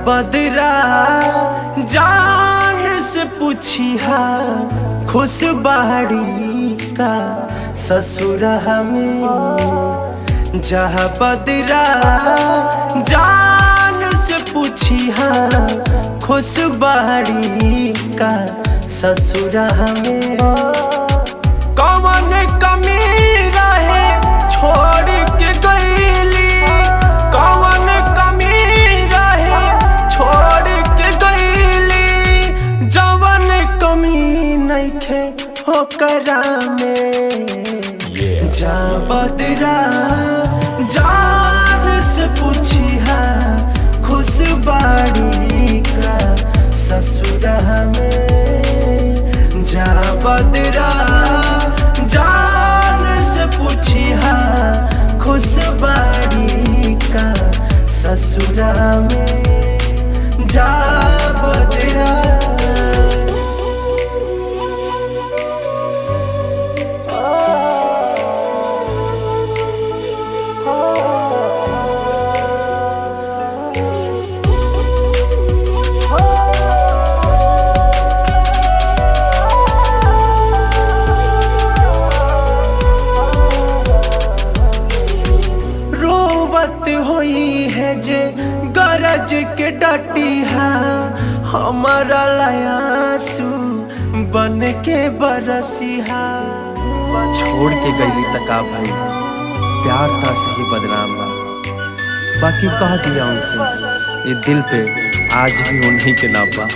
बदरा जान से पूछिया खुश बाड़ी का ससुर हमें जहाँ बदरा जान से पूछिया खुश बाड़ी का ससुर हमें कौन कमी रहे छोड़ के गईली कौन कमी रहे छोड़ के गईली जवन कमी नइखे होकरा में जा बदरा जान से पूछिया खुश बाड़ी का ससुर हमें जा बदरा जान से पूछिया खुश बाड़ी का ससुर में जा बदरा रोवत होई है जे गरज के डटिहा हमारा लयासू बन के बरसिहा छोड़ के गईली तका भाई प्यार था सही बदनाम बा बाकी कह दिया उनसे ये दिल पे आज भी उन्हीं के नाम बा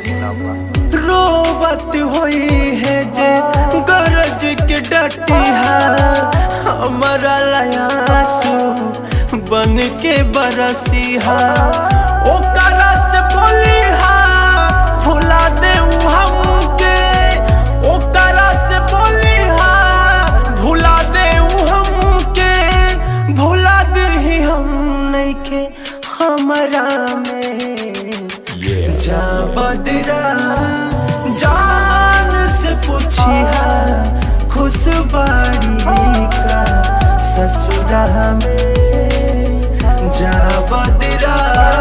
रोवत होई है जे गरज के डटिहा हमारा लयासू बन के बरसिहा ओकरा से बोलिहा भुला दे हमके ओकरा से बोलिहा भुला दे हमके भुला दे हम नइखे हमरा में जा बदरा जान से पूछिया खुश बाड़ी का ससुर में जा बदरा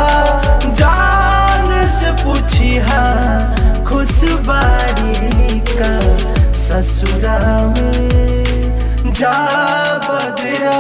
जान से पूछिया खुश बाड़ी का ससुर में जा बदरा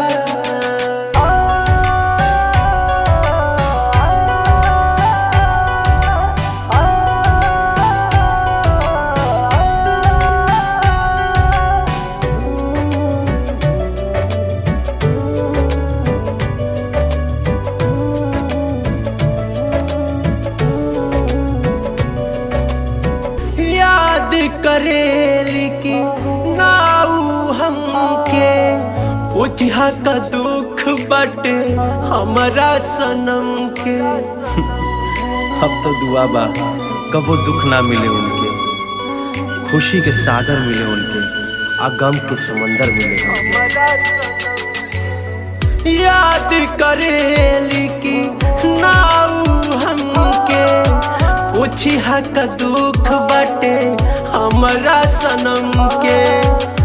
याद करेली की नाऊ हमके पूछा का दुख बटे हमरा सनम के अब तो दुआ बा कबो दुख ना मिले उनके खुशी के सागर मिले उनके आ गम के समंदर मिले उनके याद करेली की नाऊ हमके पूछा का दुख बटे हमरा सनम के